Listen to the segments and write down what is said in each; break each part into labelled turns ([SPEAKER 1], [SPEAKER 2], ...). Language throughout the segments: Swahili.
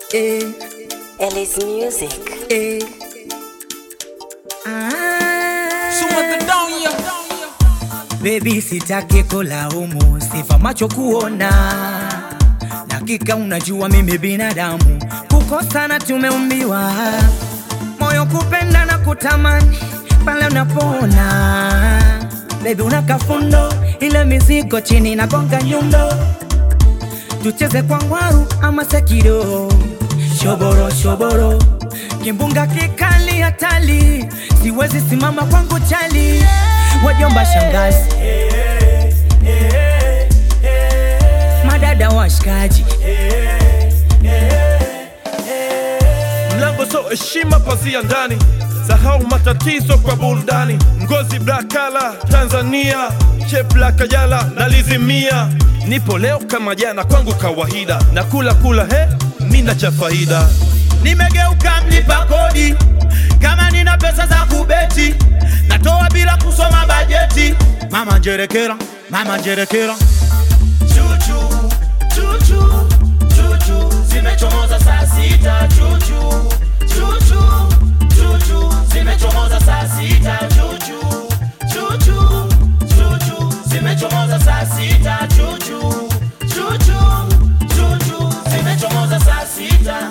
[SPEAKER 1] eh,
[SPEAKER 2] Ellie's music.
[SPEAKER 1] eh. Ah, Baby sitaki kulaumu, sifa macho kuona, dakika unajua mimi binadamu, kukosana tumeumbiwa, moyo kupenda na kutamani pale unapona. Baby unaka fundo, ile mizigo chini nagonga nyundo, tucheze kwa ngwaru ama sekido, shoboro shoboro, kimbunga kikali hatali, siwezi simama kwangu chali, wajomba shangazi madada washikaji
[SPEAKER 3] mlango so heshima pazia ndani sahau matatizo kwa burudani ngozi blakala tanzania chepla kajala nalizimia nipo leo kama jana kwangu kawaida na kula kula he mina cha faida
[SPEAKER 4] nimegeuka mlipa kodi kama nina pesa za kubeti natoa bila kusoma bajeti mama njerekera mama njerekera chuchu chuchu chuchu zimechomoza saa sita chuchu chuchu chuchu zimechomoza saa sita chuchu chuchu chuchu zimechomoza saa sita chuchu chuchu chuchu zimechomoza saa sita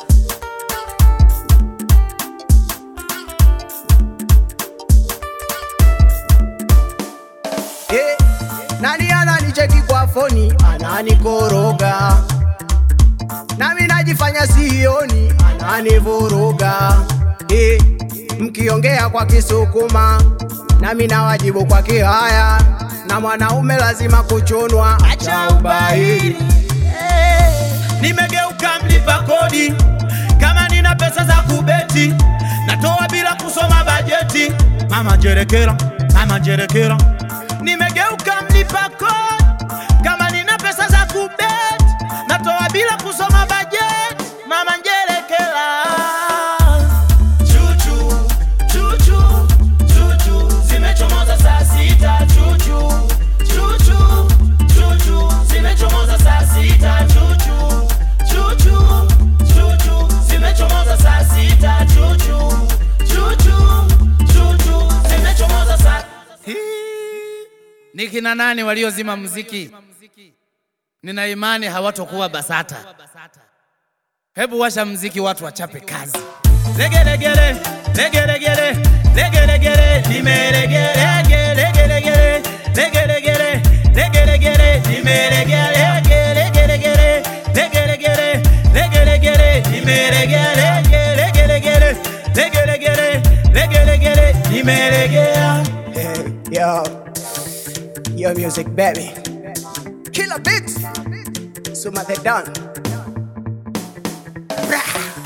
[SPEAKER 5] Eh, nani ananicheki kwa foni ananikoroga, nami najifanya sioni ananivuruga. Eh, mkiongea kwa Kisukuma nami nawajibu kwa Kihaya, na mwanaume lazima kuchunwa, acha ubahili.
[SPEAKER 4] nimegeuka mlipa kodi kama nina pesa za kubeti natoa bila kusoma bajeti mama njerekera mama njerekera nimegeuka mlipa kodi kama nina pesa za kubeti natoa bila kusoma bajeti mama njerekera chuchu chuchu chuchu zimechomoza saa sita chuchu chuchu chuchu zimechomoza saa sita chuchu chuchu chuchu zimechomoza saa sita chuchu chuchu chuchu zimechomoza saa
[SPEAKER 6] ni kina nani waliozima muziki? Nina imani hawatokuwa BASATA. Hebu washa mziki, watu wachape kazi.
[SPEAKER 4] legelegele legelegele legelegele nimelegele legelegele legelegele legelegele nimelegele legelegele legelegele legelegele nimelegele legelegele legelegele legelegele nimelegea
[SPEAKER 5] Eh, yo, yo music baby, killer beats, Suma the Don. Brah.